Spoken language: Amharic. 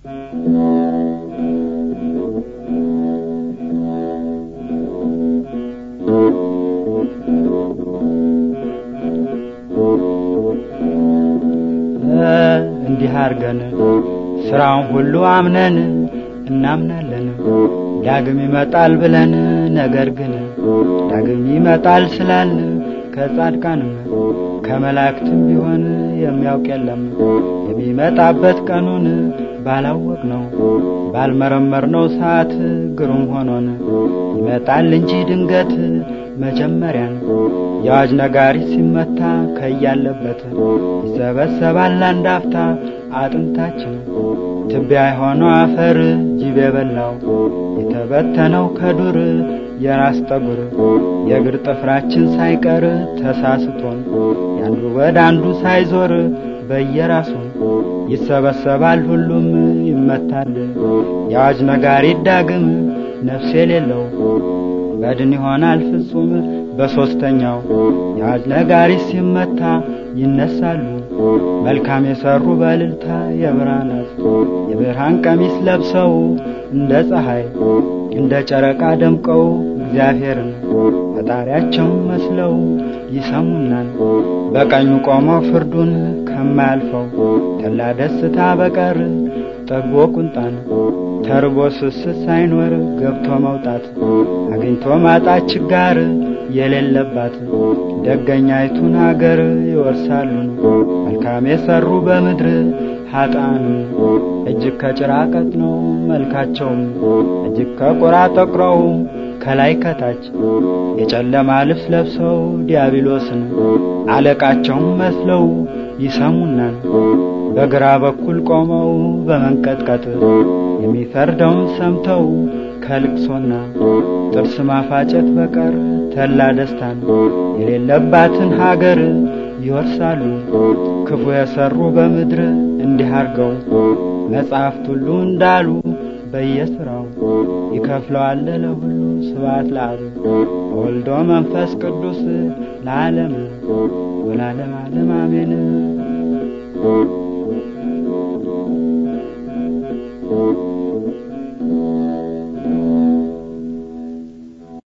እንዲህ አርገን ስራውን ሁሉ አምነን እናምናለን ዳግም ይመጣል ብለን ነገር ግን ዳግም ይመጣል ስላልን ከጻድቃንም ከመላእክትም ቢሆን የሚያውቅ የለም የሚመጣበት ቀኑን ባላወቅ ነው ባልመረመር ነው ሰዓት ግሩም ሆኖን ይመጣል እንጂ ድንገት መጀመሪያን የአዋጅ ነጋሪ ሲመታ ከያለበት ይሰበሰባል አንድ አፍታ አጥንታችን ትቢያ የሆነው አፈር ጅብ የበላው የተበተነው ከዱር የራስ ጠጉር የእግር ጥፍራችን ሳይቀር ተሳስቶን ያንዱ ወደ አንዱ ሳይዞር በየራሱ ይሰበሰባል ሁሉም ይመታል የአዋጅ ነጋሪ ዳግም ነፍስ የሌለው በድን ይሆናል ፍጹም በሶስተኛው የአዋጅ ነጋሪ ሲመታ ይነሳሉ መልካም የሰሩ በልልታ የብርሃናት የብርሃን ቀሚስ ለብሰው እንደ ፀሐይ እንደ ጨረቃ ደምቀው እግዚአብሔርን ፈጣሪያቸውን መስለው ይሰሙናል በቀኙ ቆመው ፍርዱን ከማያልፈው ተላ ደስታ በቀር ጠግቦ ቁንጣን ተርቦ ስስት ሳይኖር ገብቶ መውጣት አግኝቶ ማጣት ችጋር የሌለባት ደገኛይቱን አገር ይወርሳሉን መልካም የሰሩ በምድር ኃጣን እጅግ ከጭራ ቀጥነው መልካቸውም እጅግ ከቁራ ጠቁረው ከላይ ከታች የጨለማ ልብስ ለብሰው ዲያብሎስን አለቃቸውን መስለው ይሰሙናል በግራ በኩል ቆመው በመንቀጥቀጥ የሚፈርደውን ሰምተው ከልቅሶና ጥርስ ማፋጨት በቀር ተላ ደስታን የሌለባትን ሀገር ይወርሳሉ ክፉ የሰሩ በምድር እንዲህ አርገው መጽሐፍት ሁሉ እንዳሉ በየስራው ይከፍለዋል ለሁሉ ስብሐት ለአብ ወልዶ መንፈስ ቅዱስ ለዓለም ወላለም ዓለም አሜን